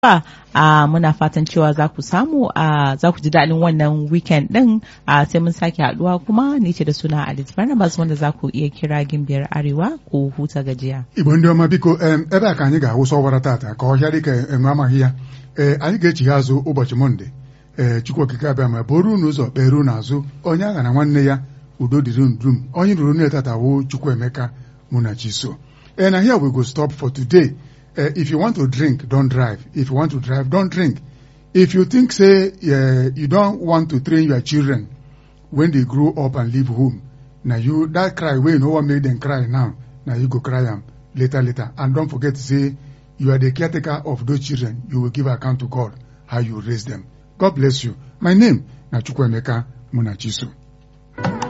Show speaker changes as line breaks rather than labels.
ba a muna fatan cewa za ku samu a za ku ji daɗin wannan weekend ɗin a sai mun sake haɗuwa kuma ni ce da suna Alice Barnabas wanda za ku iya kira gimbiyar Arewa ku huta gajiya.
Igbo ndị ọma biko em, ebe a ka anyị ga-awụsa ọwara tata ka ọhịa dịka enwe amaghị ya ee anyị ga-echigha azụ ụbọchị mọnde ee Chukwu okike abịa ma bụrụ unu ụzọ kpere unu azụ onye agha na nwanne ya udo dịrị unu dum onye ruru nne tata wụ Chukwuemeka Munachiso and here we go stop for today uh, if you want to drink don't drive if you want to drive don't drink if you think say uh, you don't want to train your children when they grow up and leave home na you that cry wey you no wan make dem cry now na you go cry am later later and don't forget say you are the caretaker of those children you will give account to God how you raise them God bless you my name na Chukwuemeka Munachiso